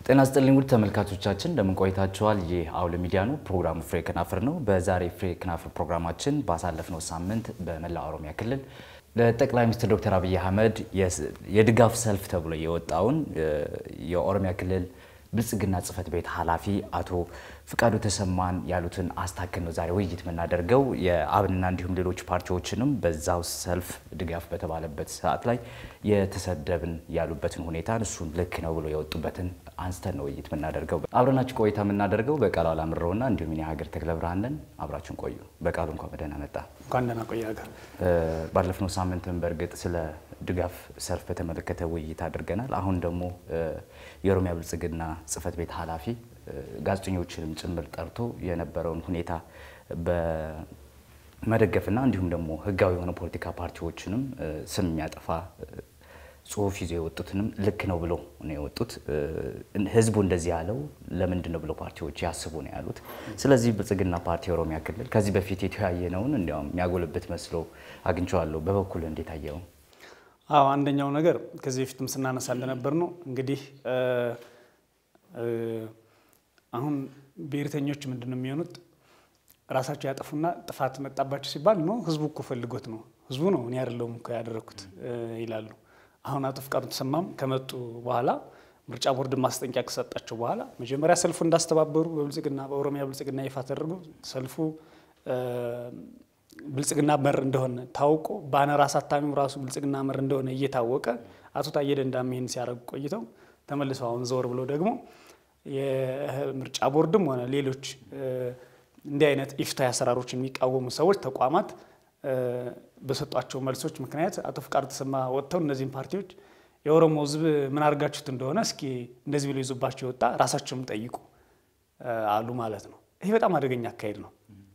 ጤና ስጥልኝ ውድ ተመልካቾቻችን እንደምን ቆይታችኋል? ይህ አውሎ ሚዲያ ነው። ፕሮግራሙ ፍሬ ከናፍር ነው። በዛሬ ፍሬ ከናፍር ፕሮግራማችን ባሳለፍነው ሳምንት በመላው ኦሮሚያ ክልል ለጠቅላይ ሚኒስትር ዶክተር አብይ አህመድ የድጋፍ ሰልፍ ተብሎ የወጣውን የኦሮሚያ ክልል ብልጽግና ጽህፈት ቤት ኃላፊ አቶ ፍቃዱ ተሰማን ያሉትን አስታክል ነው ዛሬ ውይይት የምናደርገው። የአብንና እንዲሁም ሌሎች ፓርቲዎችንም በዛው ሰልፍ ድጋፍ በተባለበት ሰዓት ላይ የተሰደብን ያሉበትን ሁኔታ እሱን ልክ ነው ብሎ የወጡበትን አንስተን ነው ውይይት የምናደርገው። አብረናችሁ ቆይታ የምናደርገው በቃሉ አላምረውና እንዲሁም እኔ ሀገር ተክለ ብርሃን ነን። አብራችሁን ቆዩ። በቃሉ እንኳን በደህና መጣ። እንኳን ደህና ቆየ ሀገር። ባለፍነው ሳምንትም በእርግጥ ስለ ድጋፍ ሰልፍ በተመለከተ ውይይት አድርገናል። አሁን ደግሞ የኦሮሚያ ብልጽግና ጽህፈት ቤት ኃላፊ ጋዜጠኞችንም ጭምር ጠርቶ የነበረውን ሁኔታ በመደገፍና እንዲሁም ደግሞ ህጋዊ የሆነ ፖለቲካ ፓርቲዎችንም ስም የሚያጠፋ ጽሁፍ ይዞ የወጡትንም ልክ ነው ብሎ ነው የወጡት። ህዝቡ እንደዚህ ያለው ለምንድን ነው ብሎ ፓርቲዎች ያስቡ ነው ያሉት። ስለዚህ ብልጽግና ፓርቲ የኦሮሚያ ክልል ከዚህ በፊት የተወያየነውን እንዲያውም የሚያጎልበት መስሎ አግኝቼዋለሁ። በበኩል እንዴት አየው? አዎ አንደኛው ነገር ከዚህ በፊትም ስናነሳ እንደነበር ነው እንግዲህ አሁን ብሔርተኞች ምንድን ነው የሚሆኑት? ራሳቸው ያጠፉና ጥፋት መጣባቸው ሲባል ነው ህዝቡ እኮ ፈልጎት ነው ህዝቡ ነው እኔ አይደለሁም እኮ ያደረግኩት ይላሉ። አሁን አቶ ፍቃዱ ተሰማም ከመጡ በኋላ ምርጫ ቦርድ ማስጠንቀቂያ ከሰጣቸው በኋላ መጀመሪያ ሰልፉ እንዳስተባበሩ በብልጽግና በኦሮሚያ ብልጽግና ይፋ ተደርጎ ሰልፉ ብልጽግና መር እንደሆነ ታውቆ ባነር አሳታሚው ራሱ ብልጽግና መር እንደሆነ እየታወቀ አቶ ታዬ ደንዳም ይህን ሲያደርጉ ቆይተው ተመልሰው አሁን ዘወር ብለው ደግሞ የምርጫ ቦርድም ሆነ ሌሎች እንዲህ አይነት ኢፍትሐዊ አሰራሮች የሚቃወሙ ሰዎች ተቋማት በሰጧቸው መልሶች ምክንያት አቶ ፍቃዱ ተሰማ ወጥተው እነዚህም ፓርቲዎች የኦሮሞ ሕዝብ ምን አድርጋችሁት እንደሆነ እስኪ እንደዚህ ብሎ ይዞባቸው የወጣ ራሳቸውም ጠይቁ አሉ ማለት ነው። ይሄ በጣም አደገኛ አካሄድ ነው።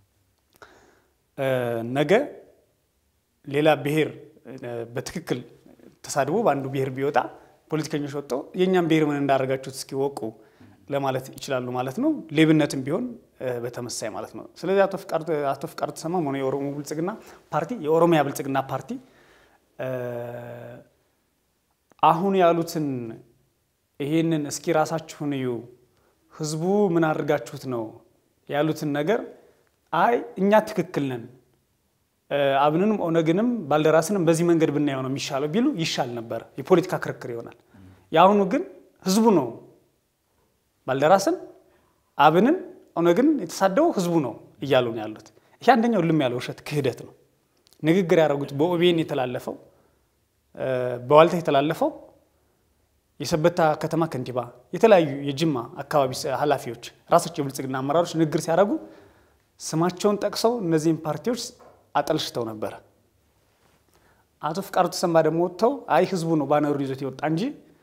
ነገ ሌላ ብሔር በትክክል ተሳድቦ በአንዱ ብሔር ቢወጣ ፖለቲከኞች ወጥተው የእኛም ብሔር ምን እንዳደረጋችሁት እስኪ ወቁ ለማለት ይችላሉ ማለት ነው። ሌብነትም ቢሆን በተመሳይ ማለት ነው። ስለዚህ አቶ ፍቃዱ ተሰማም ሆነ የኦሮሞ ብልጽግና ፓርቲ የኦሮሚያ ብልጽግና ፓርቲ አሁን ያሉትን ይሄንን እስኪ ራሳችሁን እዩ፣ ህዝቡ ምን አድርጋችሁት ነው ያሉትን ነገር አይ እኛ ትክክል ነን፣ አብንንም ኦነግንም ባልደራስንም በዚህ መንገድ ብናየው ነው የሚሻለው ቢሉ ይሻል ነበር። የፖለቲካ ክርክር ይሆናል። የአሁኑ ግን ህዝቡ ነው ባልደራስን አብንን ኦነግን የተሳደበው ህዝቡ ነው እያሉ ነው ያሉት። ይህ አንደኛው ልም ያለ ውሸት ክህደት ነው። ንግግር ያደረጉት በኦቤን የተላለፈው በዋልታ የተላለፈው የሰበታ ከተማ ከንቲባ፣ የተለያዩ የጅማ አካባቢ ኃላፊዎች ራሳቸው የብልጽግና አመራሮች ንግግር ሲያደርጉ ስማቸውን ጠቅሰው እነዚህን ፓርቲዎች አጠልሽተው ነበረ። አቶ ፍቃዱ ተሰማ ደግሞ ወጥተው አይ ህዝቡ ነው ባነሩ ይዞት የወጣ እንጂ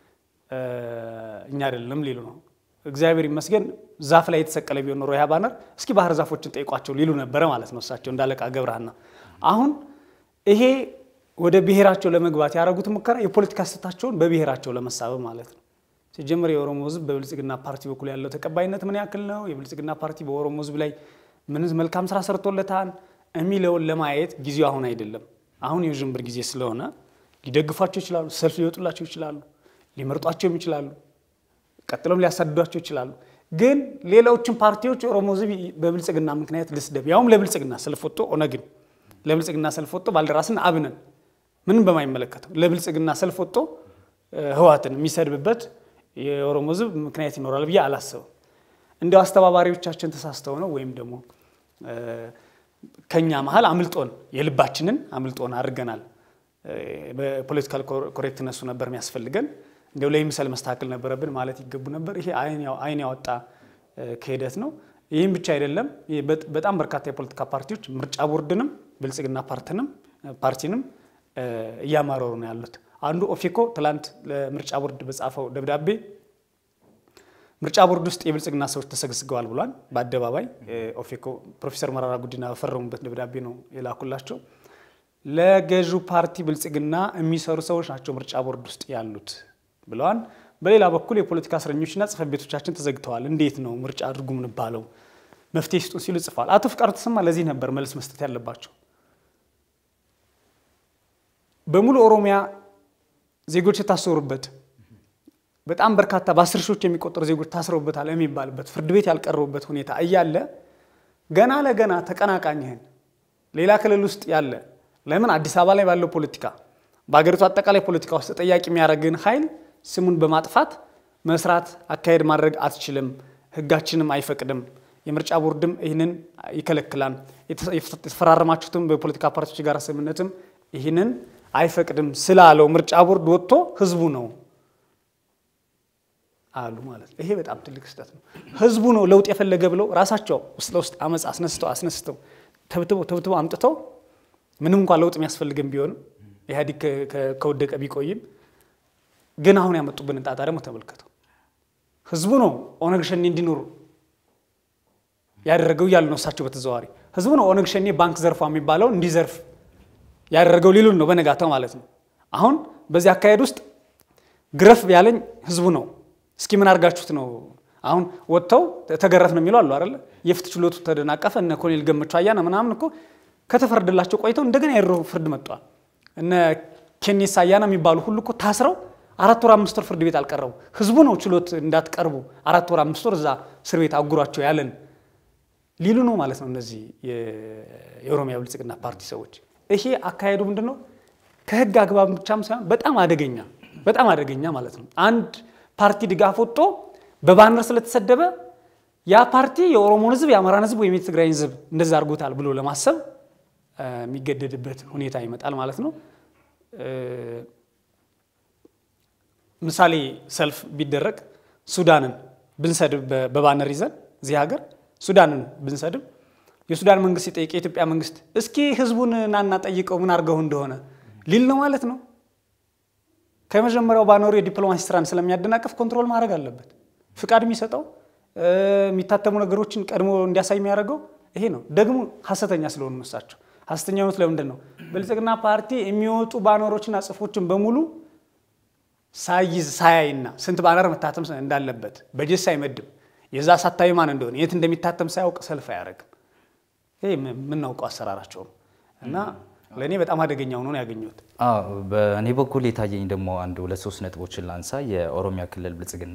እኛ አይደለም ሊሉ ነው። እግዚአብሔር ይመስገን ዛፍ ላይ የተሰቀለ ቢሆን ኖሮ ያ ባነር እስኪ ባህር ዛፎችን ጠይቋቸው ሊሉ ነበረ ማለት ነው እሳቸው እንዳለቃ ገብረሃና። አሁን ይሄ ወደ ብሔራቸው ለመግባት ያደረጉት ሙከራ የፖለቲካ ስህተታቸውን በብሔራቸው ለመሳበብ ማለት ነው። ሲጀምር የኦሮሞ ህዝብ በብልጽግና ፓርቲ በኩል ያለው ተቀባይነት ምን ያክል ነው፣ የብልጽግና ፓርቲ በኦሮሞ ህዝብ ላይ ምን መልካም ስራ ሰርቶለታል የሚለውን ለማየት ጊዜው አሁን አይደለም። አሁን የውዥንብር ጊዜ ስለሆነ ሊደግፏቸው ይችላሉ፣ ሰልፍ ሊወጡላቸው ይችላሉ፣ ሊመርጧቸውም ይችላሉ ቀጥሎም ሊያሳድዷቸው ይችላሉ። ግን ሌሎችን ፓርቲዎች የኦሮሞ ህዝብ በብልጽግና ምክንያት ልስደብ፣ ያውም ለብልጽግና ሰልፍ ወጥቶ ኦነግን ለብልጽግና ሰልፍ ወጥቶ ባልደራስን አብንን ምንም በማይመለከተው ለብልጽግና ሰልፍ ወጥቶ ህዋትን የሚሰድብበት የኦሮሞ ህዝብ ምክንያት ይኖራል ብዬ አላስብም። እንዲያው አስተባባሪዎቻችን ተሳስተው ነው ወይም ደግሞ ከኛ መሀል አምልጦን የልባችንን አምልጦን አድርገናል። በፖለቲካል ኮሬክትነሱ ነበር የሚያስፈልገን እንዲያው ለይምሰል መስተካከል ነበረብን ማለት ይገቡ ነበር። ይሄ አይን ያወጣ ክህደት ነው። ይህም ብቻ አይደለም። በጣም በርካታ የፖለቲካ ፓርቲዎች ምርጫ ቦርድንም ብልጽግና ፓርቲንም ፓርቲንም እያማረሩ ነው ያሉት። አንዱ ኦፌኮ ትላንት ለምርጫ ቦርድ በጻፈው ደብዳቤ ምርጫ ቦርድ ውስጥ የብልጽግና ሰዎች ተሰግስገዋል ብሏል። በአደባባይ ኦፌኮ ፕሮፌሰር መራራ ጉዲና በፈረሙበት ደብዳቤ ነው የላኩላቸው። ለገዢው ፓርቲ ብልጽግና የሚሰሩ ሰዎች ናቸው ምርጫ ቦርድ ውስጥ ያሉት ብለዋል። በሌላ በኩል የፖለቲካ እስረኞችና ጽሕፈት ቤቶቻችን ተዘግተዋል፣ እንዴት ነው ምርጫ አድርጉ ምንባለው? መፍትሄ ስጡን ሲሉ ጽፏል። አቶ ፍቃዱ ተሰማ ለዚህ ነበር መልስ መስጠት ያለባቸው። በሙሉ ኦሮሚያ ዜጎች የታሰሩበት በጣም በርካታ በአስር ሺዎች የሚቆጠሩ ዜጎች ታስረውበታል የሚባልበት ፍርድ ቤት ያልቀረቡበት ሁኔታ እያለ ገና ለገና ተቀናቃኝህን ሌላ ክልል ውስጥ ያለ ለምን አዲስ አበባ ላይ ባለው ፖለቲካ በሀገሪቱ አጠቃላይ ፖለቲካ ውስጥ ተጠያቂ የሚያደርግን ኃይል ስሙን በማጥፋት መስራት አካሄድ ማድረግ አትችልም፣ ህጋችንም አይፈቅድም፣ የምርጫ ቦርድም ይህንን ይከለክላል፣ የተፈራረማችሁትም በፖለቲካ ፓርቲዎች ጋር ስምምነትም ይህንን አይፈቅድም ስላለው ምርጫ ቦርድ ወጥቶ ህዝቡ ነው አሉ ማለት ነው። ይሄ በጣም ትልቅ ስህተት ነው። ህዝቡ ነው ለውጥ የፈለገ ብለው ራሳቸው ውስጥ ለውስጥ አመፅ አስነስተው አስነስተው ተብትበው ተብትበው አምጥተው ምንም እንኳን ለውጥ የሚያስፈልግም ቢሆንም ኢህአዲግ ከወደቀ ቢቆይም ግን አሁን ያመጡብንን ጣጣ ደግሞ ተመልከተው። ህዝቡ ነው ኦነግ ሸኔ እንዲኖሩ ያደረገው እያሉ ነው እሳቸው በተዘዋዋሪ ህዝቡ ነው ኦነግ ሸኔ ባንክ ዘርፏ የሚባለው እንዲዘርፍ ያደረገው ሊሉን ነው በነጋታው ማለት ነው። አሁን በዚህ አካሄድ ውስጥ ግረፍ ያለኝ ህዝቡ ነው። እስኪ ምን አድርጋችሁት ነው? አሁን ወጥተው ተገረፍ ነው የሚሉ አሉ አይደለ? የፍትህ ችሎቱ ተደናቀፈ። እነ ኮሎኔል ገመቹ አያና ምናምን እኮ ከተፈረደላቸው ቆይተው እንደገና የድሮ ፍርድ መጥቷል። እነ ኬኔሳ አያና የሚባሉ ሁሉ እኮ ታስረው አራት ወር አምስት ወር ፍርድ ቤት አልቀረቡ። ህዝቡ ነው ችሎት እንዳትቀርቡ አራት ወር አምስት ወር እዛ እስር ቤት አጉሯቸው ያለን ሊሉ ነው ማለት ነው። እነዚህ የኦሮሚያ ብልጽግና ፓርቲ ሰዎች ይሄ አካሄዱ ምንድን ነው? ከህግ አግባብ ብቻም ሳይሆን በጣም አደገኛ በጣም አደገኛ ማለት ነው። አንድ ፓርቲ ድጋፍ ወጥቶ በባነር ስለተሰደበ ያ ፓርቲ የኦሮሞን ህዝብ የአማራን ህዝብ ወይም የትግራይን ህዝብ እንደዛ አድርጎታል ብሎ ለማሰብ የሚገደድበት ሁኔታ ይመጣል ማለት ነው። ምሳሌ ሰልፍ ቢደረግ ሱዳንን ብንሰድብ በባነር ይዘን እዚህ ሀገር ሱዳንን ብንሰድብ የሱዳን መንግስት ሲጠይቅ የኢትዮጵያ መንግስት እስኪ ህዝቡን ናና ጠይቀው ምን አድርገው እንደሆነ ሊል ነው ማለት ነው። ከመጀመሪያው ባኖሩ የዲፕሎማሲ ስራን ስለሚያደናቅፍ ኮንትሮል ማድረግ አለበት። ፍቃድ የሚሰጠው የሚታተሙ ነገሮችን ቀድሞ እንዲያሳይ የሚያደርገው ይሄ ነው። ደግሞ ሀሰተኛ ስለሆኑ እሳቸው ሀሰተኛ የሆኑት ለምንድን ነው? ብልጽግና ፓርቲ የሚወጡ ባነሮችና ጽሁፎችን በሙሉ ሳይዝ ሳያይና ስንት ባነር መታተም እንዳለበት በጀት ሳይመድብ የዛ አሳታሚ ማን እንደሆነ የት እንደሚታተም ሳያውቅ ሰልፍ አያደርግም። ይሄ የምናውቀው አሰራራቸው ነው እና ለእኔ በጣም አደገኛ ሆኖ ነው ያገኘሁት። በእኔ በኩል የታየኝ ደግሞ አንድ ሁለት ሶስት ነጥቦችን ላንሳ። የኦሮሚያ ክልል ብልጽግና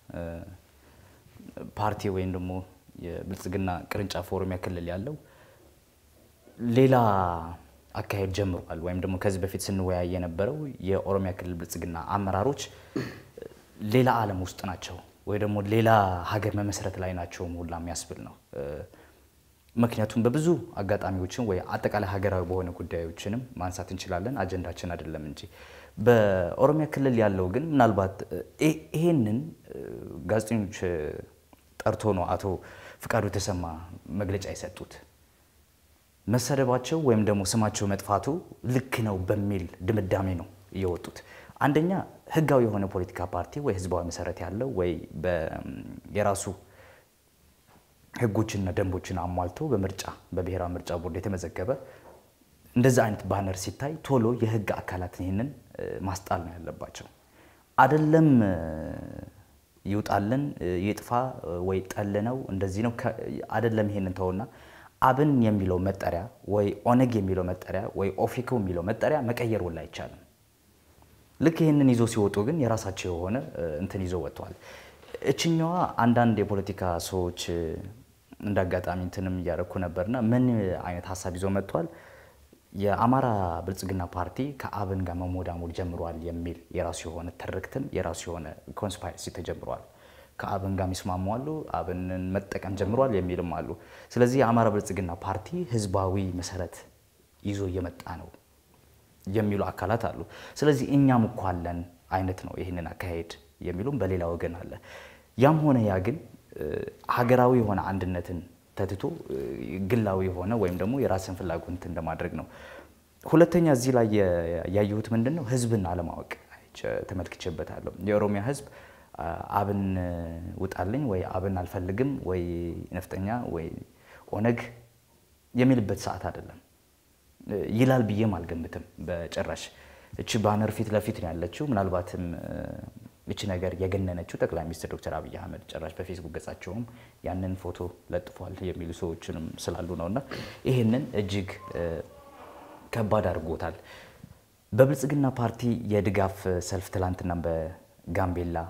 ፓርቲ ወይም ደግሞ የብልጽግና ቅርንጫፍ ኦሮሚያ ክልል ያለው ሌላ አካሄድ ጀምሯል። ወይም ደግሞ ከዚህ በፊት ስንወያይ የነበረው የኦሮሚያ ክልል ብልጽግና አመራሮች ሌላ ዓለም ውስጥ ናቸው ወይ ደግሞ ሌላ ሀገር መመስረት ላይ ናቸው ሁላ የሚያስብል ነው። ምክንያቱም በብዙ አጋጣሚዎችን ወይ አጠቃላይ ሀገራዊ በሆነ ጉዳዮችንም ማንሳት እንችላለን፣ አጀንዳችን አይደለም እንጂ በኦሮሚያ ክልል ያለው ግን ምናልባት ይሄንን ጋዜጠኞች ጠርቶ ነው አቶ ፍቃዱ ተሰማ መግለጫ የሰጡት። መሰደባቸው ወይም ደግሞ ስማቸው መጥፋቱ ልክ ነው በሚል ድምዳሜ ነው እየወጡት። አንደኛ ህጋዊ የሆነ ፖለቲካ ፓርቲ ወይ ህዝባዊ መሰረት ያለው ወይ የራሱ ህጎችና ደንቦችን አሟልቶ በምርጫ በብሔራዊ ምርጫ ቦርድ የተመዘገበ እንደዛ አይነት ባነር ሲታይ ቶሎ የህግ አካላት ይህንን ማስጣል ነው ያለባቸው። አደለም ይውጣልን ይጥፋ ወይ ጠል ነው እንደዚህ ነው አደለም። ይሄንን ተውና አብን የሚለው መጠሪያ ወይ ኦነግ የሚለው መጠሪያ ወይ ኦፌኮ የሚለው መጠሪያ መቀየር ወላ አይቻልም። ልክ ይህንን ይዞ ሲወጡ ግን የራሳቸው የሆነ እንትን ይዘው ወጥተዋል። እችኛዋ አንዳንድ የፖለቲካ ሰዎች እንደ አጋጣሚ እንትንም እያደረኩ ነበርና ምን አይነት ሀሳብ ይዘው መጥተዋል? የአማራ ብልጽግና ፓርቲ ከአብን ጋር መሞዳሞድ ጀምሯል የሚል የራሱ የሆነ ትርክትም የራሱ የሆነ ኮንስፓይረሲ ተጀምሯል። ከአብን ጋር የሚስማሙ አሉ፣ አብንን መጠቀም ጀምሯል የሚልም አሉ። ስለዚህ የአማራ ብልጽግና ፓርቲ ህዝባዊ መሰረት ይዞ እየመጣ ነው የሚሉ አካላት አሉ። ስለዚህ እኛም እኮ አለን አይነት ነው ይህንን አካሄድ የሚሉም በሌላ ወገን አለ። ያም ሆነ ያ ግን ሀገራዊ የሆነ አንድነትን ተትቶ ግላዊ የሆነ ወይም ደግሞ የራስን ፍላጎት እንትን ለማድረግ ነው። ሁለተኛ እዚህ ላይ ያየሁት ምንድን ነው ህዝብን አለማወቅ ተመልክቼበታለሁ። የኦሮሚያ ህዝብ አብን ውጣልኝ ወይ አብን አልፈልግም ወይ ነፍጠኛ ወይ ኦነግ የሚልበት ሰዓት አይደለም ይላል ብዬም አልገምትም በጭራሽ። እቺ ባነር ፊት ለፊት ነው ያለችው። ምናልባትም እቺ ነገር የገነነችው ጠቅላይ ሚኒስትር ዶክተር አብይ አህመድ ጭራሽ በፌስቡክ ገጻቸውም ያንን ፎቶ ለጥፏል የሚሉ ሰዎችንም ስላሉ ነው እና ይህንን እጅግ ከባድ አድርጎታል። በብልጽግና ፓርቲ የድጋፍ ሰልፍ ትላንትና በጋምቤላ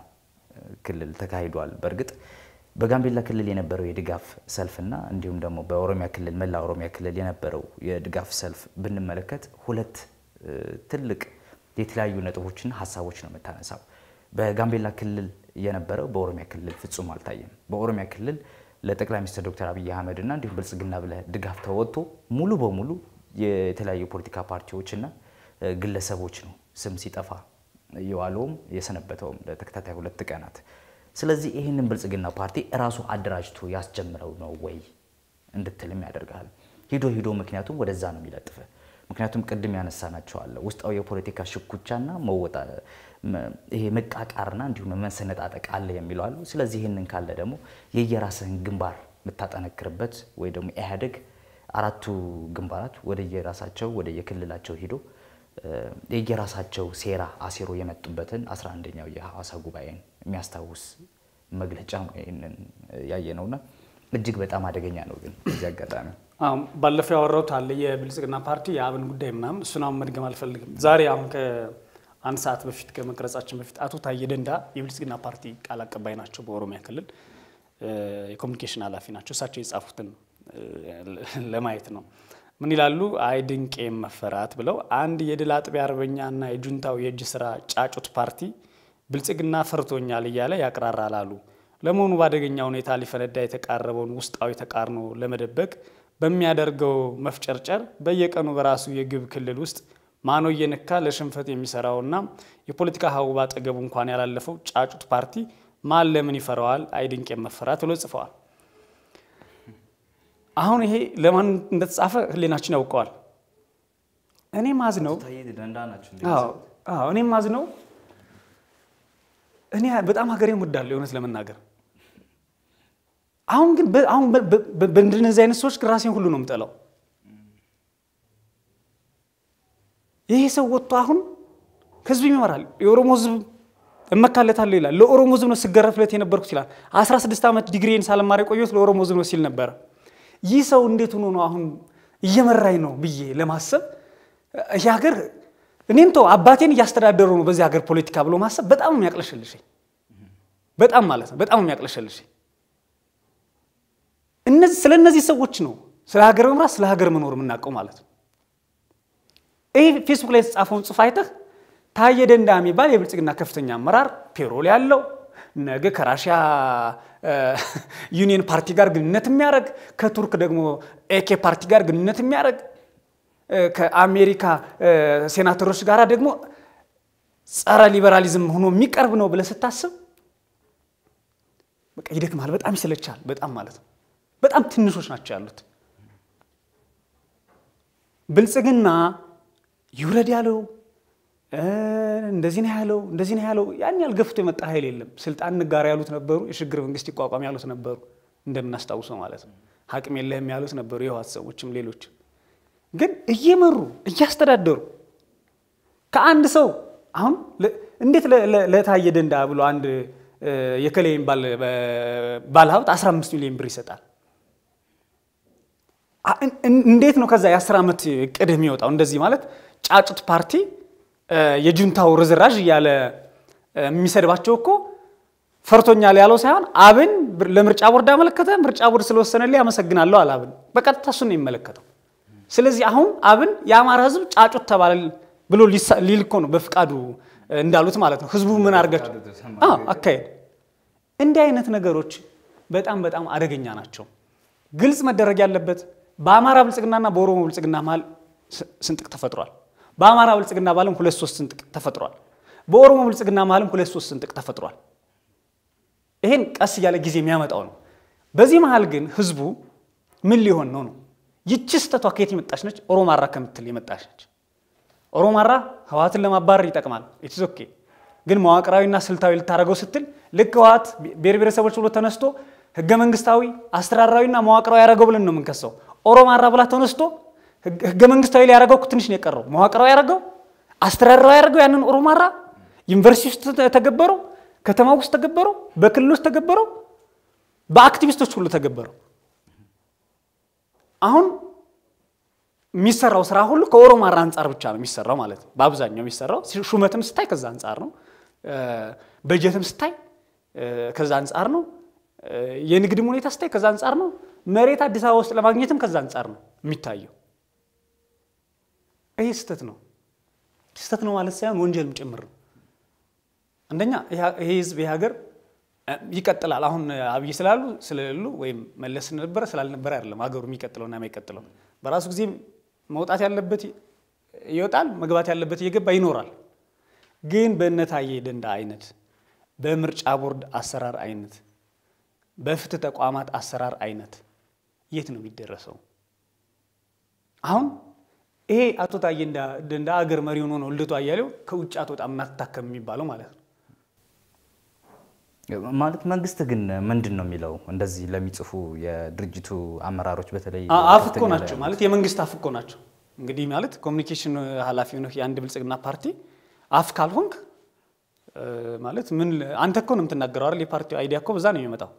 ክልል ተካሂዷል። በእርግጥ በጋምቤላ ክልል የነበረው የድጋፍ ሰልፍና እንዲሁም ደግሞ በኦሮሚያ ክልል መላ ኦሮሚያ ክልል የነበረው የድጋፍ ሰልፍ ብንመለከት ሁለት ትልቅ የተለያዩ ነጥቦችና ሀሳቦች ነው የምታነሳው። በጋምቤላ ክልል የነበረው በኦሮሚያ ክልል ፍጹም አልታየም። በኦሮሚያ ክልል ለጠቅላይ ሚኒስትር ዶክተር አብይ አህመድ እና እንዲሁም ብልጽግና ብለህ ድጋፍ ተወጥቶ ሙሉ በሙሉ የተለያዩ ፖለቲካ ፓርቲዎችና ግለሰቦች ነው ስም ሲጠፋ የዋለውም የሰነበተውም ለተከታታይ ሁለት ቀናት። ስለዚህ ይህንን ብልጽግና ፓርቲ እራሱ አደራጅቶ ያስጀምረው ነው ወይ እንድትልም ያደርጋል። ሂዶ ሂዶ ምክንያቱም ወደዛ ነው የሚለጥፍ። ምክንያቱም ቅድም ያነሳናቸው አለ ውስጣዊ የፖለቲካ ሽኩቻና መወጣ ይሄ መቃቃርና እንዲሁም መሰነጣጠቅ አለ የሚለው አሉ። ስለዚህ ይህንን ካለ ደግሞ የየራስህን ግንባር የምታጠነክርበት ወይ ደግሞ ኢህአዴግ አራቱ ግንባራት ወደ የራሳቸው ወደ የክልላቸው ሂዶ የየራሳቸው ሴራ አሴሮ የመጡበትን 11ኛው የሐዋሳ ጉባኤን የሚያስታውስ መግለጫ ነው ይህንን ያየ ነውና እጅግ በጣም አደገኛ ነው። ግን በዚህ አጋጣሚ ባለፈው ያወራሁት አለ የብልጽግና ፓርቲ የአብን ጉዳይ ምናምን እሱን አሁን መድገም አልፈልግም። ዛሬ አሁን ከአንድ ሰዓት በፊት ከመቅረጻችን በፊት አቶ ታዬ ደንዳ የብልጽግና ፓርቲ ቃል አቀባይ ናቸው። በኦሮሚያ ክልል የኮሚኒኬሽን ኃላፊ ናቸው። እሳቸው የጻፉትን ለማየት ነው። ምን ይላሉ? አይ ድንቄም መፈራት ብለው አንድ የድል አጥቢያ አርበኛና የጁንታው የእጅ ስራ ጫጩት ፓርቲ ብልጽግና ፈርቶኛል እያለ ያቅራራል አሉ። ለመሆኑ በአደገኛ ሁኔታ ሊፈነዳ የተቃረበውን ውስጣዊ ተቃርኖ ለመደበቅ በሚያደርገው መፍጨርጨር በየቀኑ በራሱ የግብ ክልል ውስጥ ማኖ እየነካ ለሽንፈት የሚሰራውና የፖለቲካ ሀቡ ባጠገቡ እንኳን ያላለፈው ጫጩት ፓርቲ ማን ለምን ይፈራዋል? አይ ድንቄም መፈራት ብሎ ጽፈዋል። አሁን ይሄ ለማን እንደተጻፈ ህሌናችን ያውቀዋል። እኔ ማዝ ነው እኔ ማዝ ነው እኔ በጣም ሀገሬን ወዳለሁ የእውነት ለመናገር አሁን ግን አሁን በእንደነዚህ አይነት ሰዎች ራሴን ሁሉ ነው የምጠላው። ይሄ ሰው ወጥቶ አሁን ህዝብ ይመራል፣ የኦሮሞ ህዝብ እመካለታለሁ ይላል። ለኦሮሞ ህዝብ ነው ስገረፍለት የነበርኩት ይላል። 16 ዓመት ዲግሪን ሳልማር የቆየሁት ለኦሮሞ ህዝብ ነው ሲል ነበረ። ይህ ሰው እንዴት ሆኖ ነው አሁን እየመራኝ ነው ብዬ ለማሰብ ይህ ሀገር እኔም ተው አባቴን እያስተዳደሩ ነው በዚህ ሀገር ፖለቲካ ብሎ ማሰብ በጣም የሚያቅለሸልሸኝ በጣም ማለት ነው በጣም የሚያቅለሸልሸኝ። እነዚህ ስለ እነዚህ ሰዎች ነው ስለ ሀገር መምራት ስለ ሀገር መኖር የምናውቀው ማለት ነው። ይህ ፌስቡክ ላይ የተጻፈውን ጽሑፍ አይተህ ታዬ ደንዳ የሚባል የብልጽግና ከፍተኛ አመራር ፔሮል ያለው ነገ ከራሽያ ዩኒየን ፓርቲ ጋር ግንኙነት የሚያደርግ ከቱርክ ደግሞ ኤኬ ፓርቲ ጋር ግንኙነት የሚያደርግ ከአሜሪካ ሴናተሮች ጋር ደግሞ ጸረ ሊበራሊዝም ሆኖ የሚቀርብ ነው ብለህ ስታስብ በቃ ይደክማል። በጣም ይሰለቻል። በጣም ማለት ነው። በጣም ትንሾች ናቸው ያሉት። ብልጽግና ይውረድ ያለው እንደዚህ ነው ያለው እንደዚህ ነው ያለው ያን ያህል ገፍቶ የመጣ ኃይል የለም። ስልጣን እንጋራ ያሉት ነበሩ። የሽግግር መንግስት ይቋቋም ያሉት ነበሩ። እንደምናስታውሰው ማለት ነው። አቅም የለህም ያሉት ነበሩ። የህወሓት ሰዎችም ሌሎች ግን እየመሩ እያስተዳደሩ ከአንድ ሰው አሁን እንዴት ለታዬ ደንዳ ብሎ አንድ የከሌ ባለሀብት 15 ሚሊዮን ብር ይሰጣል? እንዴት ነው ከዛ የ10 ዓመት እቅድህ የሚወጣው? እንደዚህ ማለት ጫጩት ፓርቲ የጁንታው ርዝራዥ እያለ የሚሰድባቸው እኮ ፈርቶኛል ያለው ሳይሆን አብን ለምርጫ ቦርድ አመለከተ። ምርጫ ቦርድ ስለወሰነልኝ አመሰግናለሁ አለ አብን። በቀጥታ እሱን ነው የሚመለከተው። ስለዚህ አሁን አብን የአማራ ህዝብ ጫጩት ተባለ ብሎ ሊል እኮ ነው በፍቃዱ እንዳሉት ማለት ነው። ህዝቡ ምን አድርጋቸው አካሄድ እንዲህ አይነት ነገሮች በጣም በጣም አደገኛ ናቸው። ግልጽ መደረግ ያለበት በአማራ ብልጽግናና በኦሮሞ ብልጽግና መሀል ስንጥቅ ተፈጥሯል። በአማራ ብልጽግና መሀልም ሁለት ሶስት ስንጥቅ ተፈጥሯል። በኦሮሞ ብልጽግና መሀልም ሁለት ሶስት ስንጥቅ ተፈጥሯል። ይሄን ቀስ እያለ ጊዜ የሚያመጣው ነው። በዚህ መሀል ግን ህዝቡ ምን ሊሆን ነው ነው ይቺ ስህተቷ ከየት የመጣች ነች? ኦሮማራ ከምትል የመጣች ነች። ኦሮማራ ህወሓትን ለማባረር ይጠቅማል። ኢትስ ኦኬ። ግን መዋቅራዊና ስልታዊ ልታደርገው ስትል ልክ ህወሓት ብሔር ብሔረሰቦች ብሎ ተነስቶ ህገ መንግስታዊ አስተዳደራዊና መዋቅራዊ ያደረገው ብለን ነው የምንከሰው። ኦሮማራ ብላ ተነስቶ ህገ መንግስታዊ ላይ ያደረገው ትንሽ ነው የቀረው። መዋቅራዊ ያደረገው አስተዳደራዊ ያደረገው ያንን ኦሮማራ ዩኒቨርሲቲ ውስጥ ተገበረው፣ ከተማ ውስጥ ተገበረው፣ በክልል ውስጥ ተገበረው፣ በአክቲቪስቶች ሁሉ ተገበረው። አሁን የሚሰራው ስራ ሁሉ ከኦሮማራ አንጻር ብቻ ነው የሚሰራው ማለት ነው። በአብዛኛው የሚሰራው ሹመትም ስታይ ከዛ አንጻር ነው። በጀትም ስታይ ከዛ አንጻር ነው። የንግድም ሁኔታ ስታይ ከዛ አንጻር ነው። መሬት አዲስ አበባ ውስጥ ለማግኘትም ከዛ አንጻር ነው የሚታየው። ይሄ ስህተት ነው። ስህተት ነው ማለት ሳይሆን ወንጀልም ጭምር ነው። አንደኛ ይሄ ህዝብ ይሄ ሀገር ይቀጥላል። አሁን አብይ ስላሉ ስለሌሉ ወይም መለስ ስለነበረ ስላልነበረ አይደለም ሀገሩ የሚቀጥለውና የማይቀጥለው። በራሱ ጊዜ መውጣት ያለበት ይወጣል፣ መግባት ያለበት እየገባ ይኖራል። ግን በእነ ታዬ ደንዳ አይነት በምርጫ ቦርድ አሰራር አይነት በፍትህ ተቋማት አሰራር አይነት የት ነው የሚደረሰው? አሁን ይሄ አቶ ታዬ ደንዳ አገር መሪ ሆኖ ነው ልደቱ አያሌው ከውጭ አትወጣም አትታከም የሚባለው ማለት ነው። ማለት መንግስት ግን ምንድን ነው የሚለው እንደዚህ ለሚጽፉ የድርጅቱ አመራሮች በተለይ አፍ እኮ ናቸው ማለት የመንግስት አፍ እኮ ናቸው። እንግዲህ ማለት ኮሚኒኬሽን ኃላፊ ሆነህ የአንድ ብልጽግና ፓርቲ አፍ ካልሆንክ ማለት ምን አንተ እኮ ነው የምትናገረው አይደል? የፓርቲው አይዲያ እኮ በዛ ነው የሚመጣው።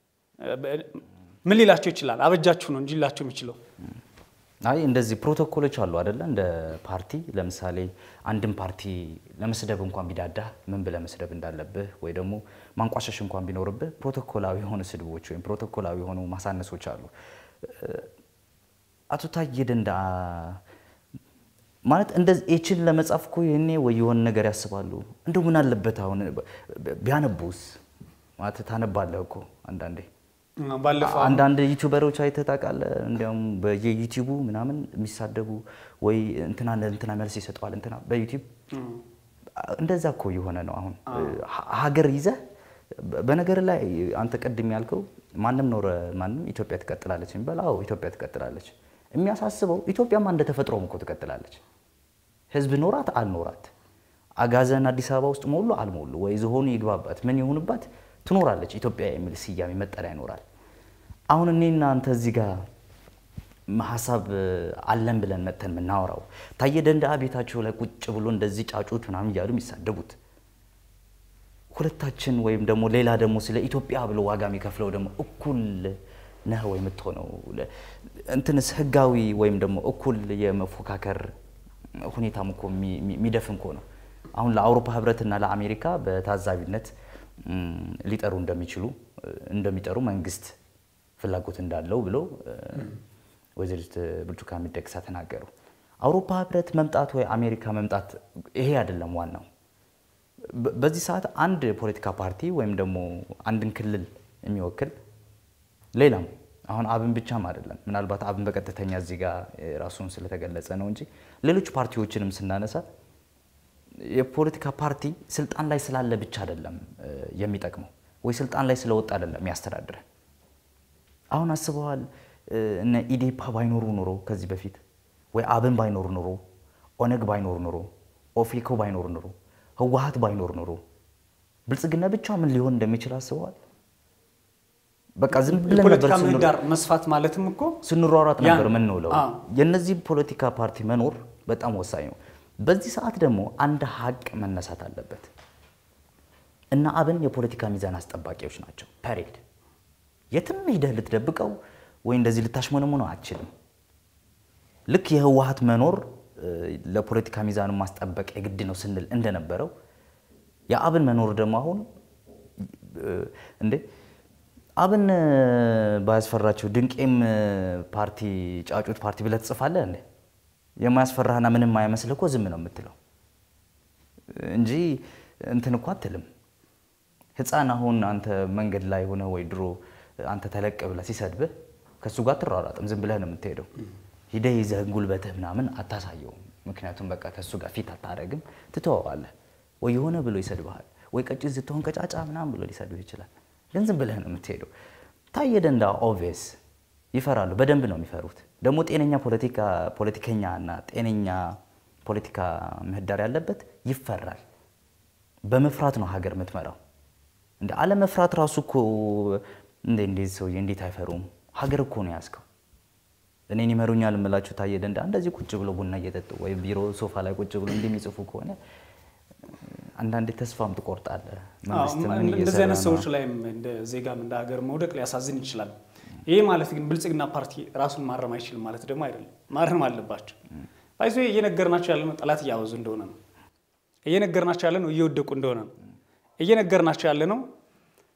ምን ሊላቸው ይችላል? አበጃችሁ ነው እንጂ ሊላቸው የሚችለው አይ እንደዚህ ፕሮቶኮሎች አሉ አይደለ? እንደ ፓርቲ ለምሳሌ አንድን ፓርቲ ለመስደብ እንኳን ቢዳዳህ ምን ብለህ መስደብ እንዳለብህ ወይ ደግሞ ማንቋሸሽ እንኳን ቢኖርብህ ፕሮቶኮላዊ የሆኑ ስድቦች ወይም ፕሮቶኮላዊ የሆኑ ማሳነሶች አሉ። አቶ ታዬ ደንዳ ማለት እንደዚህ ኤችን ለመጻፍ እኮ ይህኔ ወይ የሆነ ነገር ያስባሉ። እንደው ምን አለበት አሁን ቢያነቡስ? ማለት ታነባለህ እኮ አንዳንዴ ባለፈው አንዳንድ ዩቲዩበሮች አይተህ ታውቃለህ? እንዲያውም በየዩቲዩቡ ምናምን የሚሳደቡ ወይ እንትና እንትና መልስ ይሰጠዋል እንትና በዩቲዩብ እንደዛ እኮ የሆነ ነው አሁን ሀገር ይዘህ በነገር ላይ አንተ ቅድም ያልከው ማንም ኖረ ማንም ኢትዮጵያ ትቀጥላለች የሚባል አዎ ኢትዮጵያ ትቀጥላለች። የሚያሳስበው ኢትዮጵያማ እንደ ተፈጥሮም እኮ ትቀጥላለች። ህዝብ ኖራት አልኖራት አጋዘን አዲስ አበባ ውስጥ ሞሉ አልሞሉ ወይ ዝሆኑ ይግባባት ምን ይሁንባት ትኖራለች። ኢትዮጵያ የሚል ስያሜ መጠሪያ ይኖራል። አሁን እኔና አንተ እዚህ ጋር ሀሳብ አለን ብለን መጥተን የምናወራው ታዬ ደንደአ ቤታቸው ላይ ቁጭ ብሎ እንደዚህ ጫጩት ምናምን እያሉ የሚሳደቡት ሁለታችን ወይም ደግሞ ሌላ ደግሞ ስለ ኢትዮጵያ ብሎ ዋጋ የሚከፍለው ደግሞ እኩል ነህ ወይ የምትሆነው እንትንስ ህጋዊ ወይም ደግሞ እኩል የመፎካከር ሁኔታም እኮ የሚደፍን እኮ ነው። አሁን ለአውሮፓ ህብረትና ለአሜሪካ በታዛቢነት ሊጠሩ እንደሚችሉ እንደሚጠሩ መንግስት ፍላጎት እንዳለው ብለው ወይዘሪት ብርቱካን ሚደቅሳ ተናገሩ። አውሮፓ ህብረት መምጣት ወይ አሜሪካ መምጣት ይሄ አይደለም ዋናው። በዚህ ሰዓት አንድ የፖለቲካ ፓርቲ ወይም ደግሞ አንድን ክልል የሚወክል ሌላም አሁን አብን ብቻም አይደለም። ምናልባት አብን በቀጥተኛ እዚህ ጋር ራሱን ስለተገለጸ ነው እንጂ ሌሎች ፓርቲዎችንም ስናነሳ የፖለቲካ ፓርቲ ስልጣን ላይ ስላለ ብቻ አይደለም የሚጠቅመው፣ ወይ ስልጣን ላይ ስለወጣ አይደለም የሚያስተዳድረን። አሁን አስበዋል እነ ኢዴፓ ባይኖሩ ኑሮ ከዚህ በፊት ወይ አብን ባይኖር ኑሮ፣ ኦነግ ባይኖር ኑሮ፣ ኦፌኮ ባይኖር ኑሮ፣ ህወሀት ባይኖር ኑሮ ብልጽግና ብቻ ምን ሊሆን እንደሚችል አስበዋል? በቃ ዝም ብለን የፖለቲካ ነበር ምህዳር መስፋት ማለትም እኮ ስንሯሯጥ ነበር ያን- የምንውለው። አዎ። የነዚህ ፖለቲካ ፓርቲ መኖር በጣም ወሳኝ ነው። በዚህ ሰዓት ደግሞ አንድ ሀቅ መነሳት አለበት እና አብን የፖለቲካ ሚዛን አስጠባቂዎች ናቸው። ፐሬድ የትም ሂደህ ልትደብቀው ወይ እንደዚህ ልታሽሞነሙነው አትችልም። ልክ የህወሀት መኖር እ፣ ለፖለቲካ ሚዛኑ ማስጠበቅ የግድ ነው ስንል እንደነበረው የአብን መኖር ደግሞ አሁን እ፣ እንዴ አብን እ፣ ባያስፈራቸው ድንቄም እ፣ ፓርቲ ጫጩት ፓርቲ ብለህ ትጽፋለህ እንዴ? የማያስፈራህና ምንም አያመስልህ እኮ ዝም ነው የምትለው እንጂ እንትን እኮ አትልም። ህፃን አሁን አንተ መንገድ ላይ ሆነ ወይ ድሮ አንተ ተለቅ ብለህ ሲሰድብህ ከእሱ ጋር አትሯሯጥም፣ ዝም ብለህ ነው የምትሄደው። ሂደህ ይዘህ ጉልበትህ ምናምን አታሳየውም። ምክንያቱም በቃ ከእሱ ጋር ፊት አታረግም፣ ትተወዋለህ። ወይ የሆነ ብሎ ይሰድብሃል፣ ወይ ቀጭን ስትሆን ቀጫጫ ምናምን ብሎ ሊሰድብህ ይችላል። ግን ዝም ብለህ ነው የምትሄደው። ታዬ ደንደአ ኦብቪየስ ይፈራሉ፣ በደንብ ነው የሚፈሩት። ደግሞ ጤነኛ ፖለቲካ ፖለቲከኛ እና ጤነኛ ፖለቲካ ምህዳር ያለበት ይፈራል። በመፍራት ነው ሀገር የምትመራው። እንደ አለመፍራት ራሱ እኮ እንደ እንዴት ሰውዬ እንዴት አይፈሩም? ሀገር እኮ ነው ያዝከው። እኔን ይመሩኛል የምላችሁ ታዬ ደንደአ እንደዚህ ቁጭ ብሎ ቡና እየጠጡ ወይም ቢሮ ሶፋ ላይ ቁጭ ብሎ እንደሚጽፉ ከሆነ አንዳንዴ ተስፋም ትቆርጣለህ። መንግስት ምን እንደዚህ እየሰራ አይነት ነው? ሰዎች ላይም እንደ ዜጋም እንደ ሀገር መውደቅ ሊያሳዝን ይችላል። ይሄ ማለት ግን ብልጽግና ፓርቲ ራሱን ማረም አይችልም ማለት ደግሞ አይደለም። ማረም አለባቸው። ባይዞ እየነገርናቸው ያለ ነው ጠላት እያበዙ እንደሆነ ነው። እየነገርናቸው ያለ ነው እየወደቁ እንደሆነ ነው። እየነገርናቸው ያለ ነው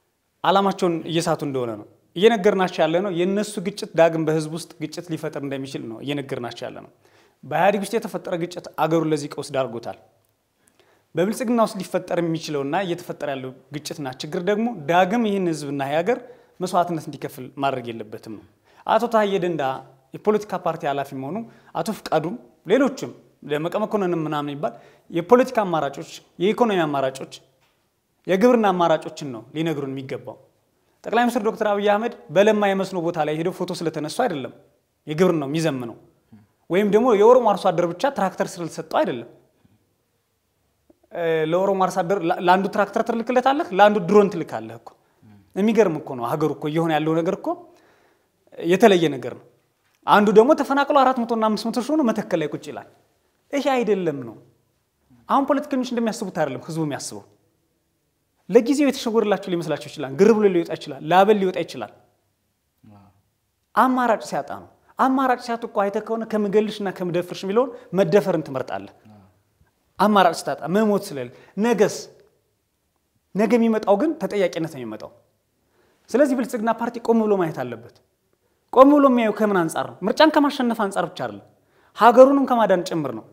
ዓላማቸውን እየሳቱ እንደሆነ ነው እየነገርናቸው ያለ ነው። የእነሱ ግጭት ዳግም በህዝብ ውስጥ ግጭት ሊፈጥር እንደሚችል ነው እየነገርናቸው ያለ ነው። በኢህአዴግ ውስጥ የተፈጠረ ግጭት አገሩን ለዚህ ቀውስ ዳርጎታል። በብልጽግና ውስጥ ሊፈጠር የሚችለውና እየተፈጠረ ያለው ግጭትና ችግር ደግሞ ዳግም ይህን ህዝብና የሀገር መስዋዕትነት እንዲከፍል ማድረግ የለበትም ነው። አቶ ታዬ ደንዳ የፖለቲካ ፓርቲ ኃላፊ መሆኑ አቶ ፍቃዱም ሌሎችም ደመቀ መኮንንም ምናምን ይባል የፖለቲካ አማራጮች፣ የኢኮኖሚ አማራጮች፣ የግብርና አማራጮችን ነው ሊነግሩን የሚገባው። ጠቅላይ ሚኒስትር ዶክተር አብይ አህመድ በለማ የመስኖ ቦታ ላይ ሄደው ፎቶ ስለተነሱ አይደለም የግብር ነው የሚዘምነው፣ ወይም ደግሞ የኦሮሞ አርሶ አደር ብቻ ትራክተር ስለተሰጠው አይደለም። ለኦሮሞ አርሶ አደር ለአንዱ ትራክተር ትልክለታለህ፣ ለአንዱ ድሮን ትልካለህ እኮ። የሚገርም እኮ ነው ሀገሩ እኮ እየሆነ ያለው ነገር እኮ የተለየ ነገር ነው። አንዱ ደግሞ ተፈናቅሎ አራት መቶና አምስት መቶ ሺህ ሆኖ መተከል ላይ ቁጭ ይላል። ይሄ አይደለም ነው። አሁን ፖለቲከኞች እንደሚያስቡት አይደለም ህዝቡ የሚያስበው። ለጊዜው የተሸወረላቸው ሊመስላቸው ይችላል። ግር ብሎ ሊወጣ ይችላል። ላበል ሊወጣ ይችላል። አማራጭ ሲያጣ ነው። አማራጭ ሲያጡ እኮ አይተህ ከሆነ ከምገልሽና ከምደፍርሽ የሚለውን መደፈርን ትመርጣለህ። አማራጭ ስታጣ መሞት ስለሌለ ነገስ ነገ የሚመጣው ግን ተጠያቂነት ነው የሚመጣው። ስለዚህ ብልጽግና ፓርቲ ቆም ብሎ ማየት አለበት። ቆም ብሎ የሚያየው ከምን አንጻር ነው? ምርጫን ከማሸነፍ አንጻር ብቻ አይደለም፣ ሀገሩንም ከማዳን ጭምር ነው።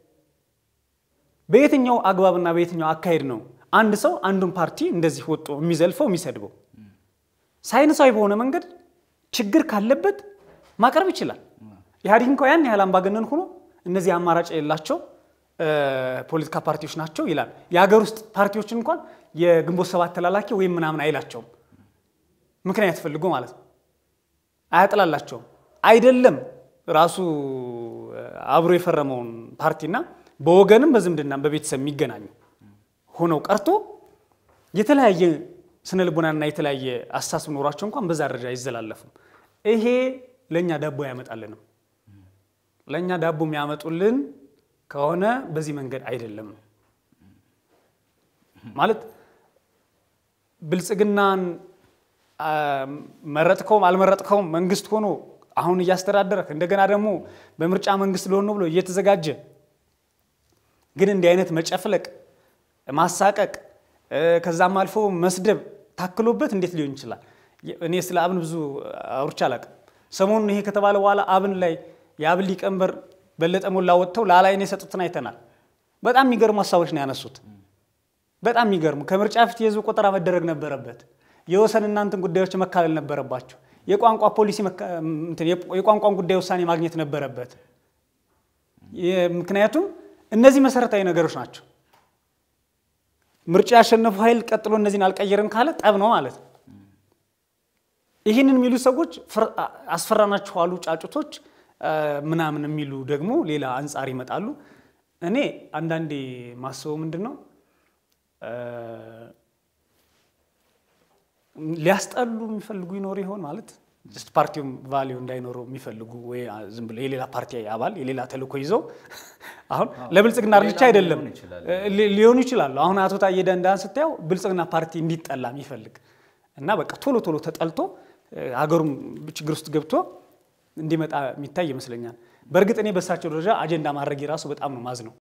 በየትኛው አግባብና በየትኛው አካሄድ ነው አንድ ሰው አንዱን ፓርቲ እንደዚህ ወጦ የሚዘልፈው የሚሰድበው? ሳይንሳዊ በሆነ መንገድ ችግር ካለበት ማቅረብ ይችላል። ኢህአዴግ እንኳ ያን ያህል አምባገነን ሆኖ እነዚህ አማራጭ የሌላቸው ፖለቲካ ፓርቲዎች ናቸው ይላል። የሀገር ውስጥ ፓርቲዎችን እንኳን የግንቦት ሰባት ተላላኪ ወይም ምናምን አይላቸውም። ምክንያት ፈልጎ ማለት ነው። አያጥላላቸውም። አይደለም ራሱ አብሮ የፈረመውን ፓርቲና በወገንም በዝምድናም በቤተሰብ የሚገናኙ ሆነው ቀርቶ የተለያየ ስነ ልቦናና የተለያየ አስተሳሰብ ኖሯቸው እንኳን በዛ ደረጃ አይዘላለፉም። ይሄ ለእኛ ዳቦ አያመጣልንም። ለእኛ ዳቦ የሚያመጡልን ከሆነ በዚህ መንገድ አይደለም ነው ማለት ብልጽግናን መረጥከውም አልመረጥከውም መንግስት ሆኖ አሁን እያስተዳደረክ እንደገና ደግሞ በምርጫ መንግስት ሊሆን ነው ብሎ እየተዘጋጀ ግን እንዲህ አይነት መጨፍለቅ፣ ማሳቀቅ ከዛም አልፎ መስደብ ታክሎበት እንዴት ሊሆን ይችላል? እኔ ስለ አብን ብዙ አውርቼ አላውቅም። ሰሞኑን ይሄ ከተባለ በኋላ አብን ላይ የአብን ሊቀመንበር በለጠ ሞላ ወጥተው ላላይን የሰጡትን አይተናል። በጣም የሚገርሙ ሀሳቦች ነው ያነሱት። በጣም የሚገርሙ ከምርጫ ፊት የህዝብ ቆጠራ መደረግ ነበረበት። የወሰን እናንትን ጉዳዮች መካለል ነበረባቸው። የቋንቋ ፖሊሲ የቋንቋን ጉዳይ ውሳኔ ማግኘት ነበረበት። ምክንያቱም እነዚህ መሰረታዊ ነገሮች ናቸው። ምርጫ ያሸነፉ ኃይል ቀጥሎ እነዚህን አልቀየርም ካለ ጠብ ነው ማለት ነው። ይህንን የሚሉ ሰዎች አስፈራናችሁ አሉ ጫጩቶች ምናምን የሚሉ ደግሞ ሌላ አንጻር ይመጣሉ። እኔ አንዳንዴ ማስበው ምንድን ነው ሊያስጠሉ የሚፈልጉ ይኖሩ ይሆን ማለት ጀስት ፓርቲውም ቫሊዩ እንዳይኖረው የሚፈልጉ ወይ ዝም ብሎ የሌላ ፓርቲ አባል የሌላ ተልእኮ ይዘው አሁን ለብልጽግና ብቻ አይደለም ሊሆኑ ይችላሉ። አሁን አቶ ታዬ ደንዳን ስታየው ብልጽግና ፓርቲ እንዲጠላ የሚፈልግ እና በቃ ቶሎ ቶሎ ተጠልቶ ሀገሩም ችግር ውስጥ ገብቶ እንዲመጣ የሚታይ ይመስለኛል። በእርግጥ እኔ በእሳቸው ደረጃ አጀንዳ ማድረግ የራሱ በጣም ነው ማዝ ነው።